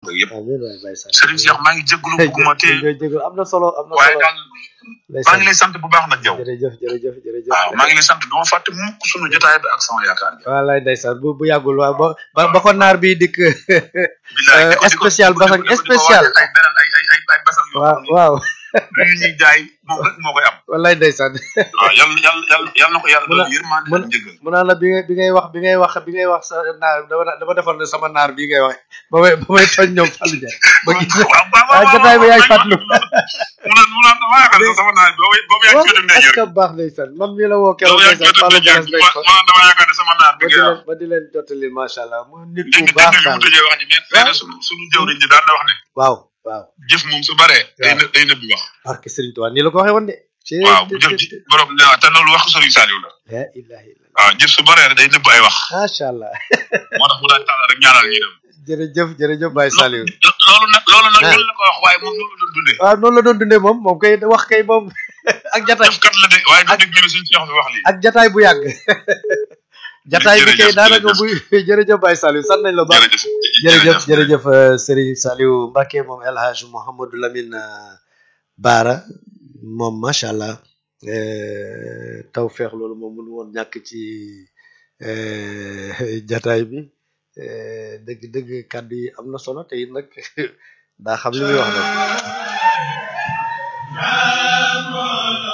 beeg yëpp amiin waay Baye Sall Serigne Cheikh maa ngi jégalu bëgguma te jërëjëf am na solo am na waaye solo daal maa ngi lay sant bu baax nag yow jërëjëf jërëjëf jërëjëf waaw maa ngi lay sant duma fàtte mukk sunu jotaay bi ak sama yaakaar gi wallaay ndeysaan bu bu yàggul waaw ba ba ba ko naar bi dikk bilaay di ko- di ko- spécial di ko- basang di ko- di ko spécial waajal ay beneen ay ay ay ay basang yoo waaw xam ne waaw lu ñu ñuy jaay moom rek moo koy am wallaay ndeysaan waaw yàlla yàlla yàlla yàlla na ko yàlla Mun a- doon yërmande mun- ak njëgal mu naan la bi ngay bi ngay wax bi ngay wax bi ngay wax sa naar dama dama defoon ne sama naar bi ngay wax ba may ba may tooñ ñoom Fallou Dia ba gis ne waaw waaw ah jotaay bi yaay fàttali mu naan mu naan dama yaakaar ne sama naaj boobu boobu yaa ngi ci wetu est-ce ndeyjoor que baax ndeysaan man mii la woo keroog boobu yaa ngi ci ndeysaan wetu Fallou ndeyjoor Dia mu naan dama yaakaar ne sama naaj bi ba di ngay leen wax ba di leen jottali macha allah mu nit dégg ku nga baax dégg nga daal mu tëjee wax ji nee nee na sunu sunu jëwriñ ji daan na wax ne waaw waaw jëf moom su baree day Waaw. në day nëbbi wax barke Serigne Touba nii la ko waxee woon de ci waaw bu jëf ji borom ne te loolu wax Sëriñ Saliou la la ilaha illallah waaw jëf su baree day nëbb ay wax macha allah moo tax mu daan tàllal rek ñaanal ñu dem jërëjëf jërëjëf Baye Saliou loolu nag loolu nag Ah. ñun la ko wax waaye moom loolu la doon dundee waaw noonu la doon dundee moom moom kay wax kay moom ak jataay jëf kat la de waaye du dégg ñu ne suñu Cheikh bi wax lii ak jataay bu yàgg jataay bi kay Jërëjëf, daanaka bu jërëjëf Baye Saliou sant nañ la baax jërëjëf jërëjëf jërëjëf euh, Serigne Saliou Mbacké moom El Hadj Mouhamadou Lamine euh, Baara moom macha allah euh, tawfeex loolu moom mënu woon ñàkk ci euh, jataay bi euh, dëgg dëgg kàddu yi am na solo te it nag daa xam li muy wax nag